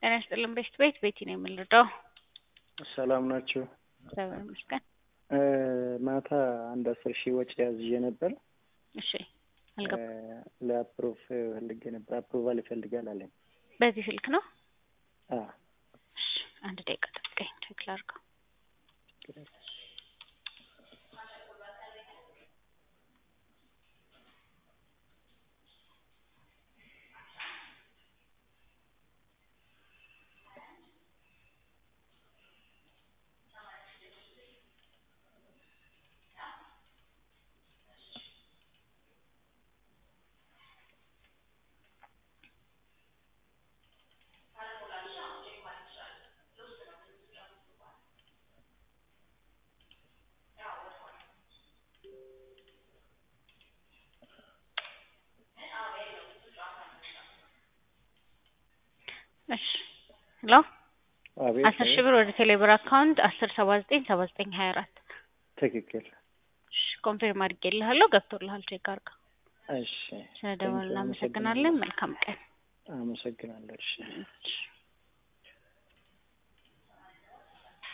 ጤና ይስጥልን ቤት ቤት ቤቲ ነው የምንረዳው። ሰላም ናችሁ? እግዚአብሔር ይመስገን። ማታ አንድ አስር ሺህ ወጪ ያዝዤ ነበር። እሺ አልገባም። ለአፕሮቭ ፈልጌ ነበር። አፕሮቫል ይፈልጋል አለኝ። በዚህ ስልክ ነው? አዎ። እሺ አንድ ደቂቃ ጠብቀኝ ቼክ ላድርገው። እሺ ሄሎ አቤት። አስር ሺህ ብር ወደ ቴሌብር አካውንት አስር ሰባ ዘጠኝ ሰባ ዘጠኝ ሀያ አራት ትክክል። እሺ ኮንፊርም አድርጌልሃለሁ። ገብቶልሃል። ቼክ አድርገው። እሺ ስለደወልን እናመሰግናለን። መልካም ቀን። አመሰግናለሁ። እሺ እሺ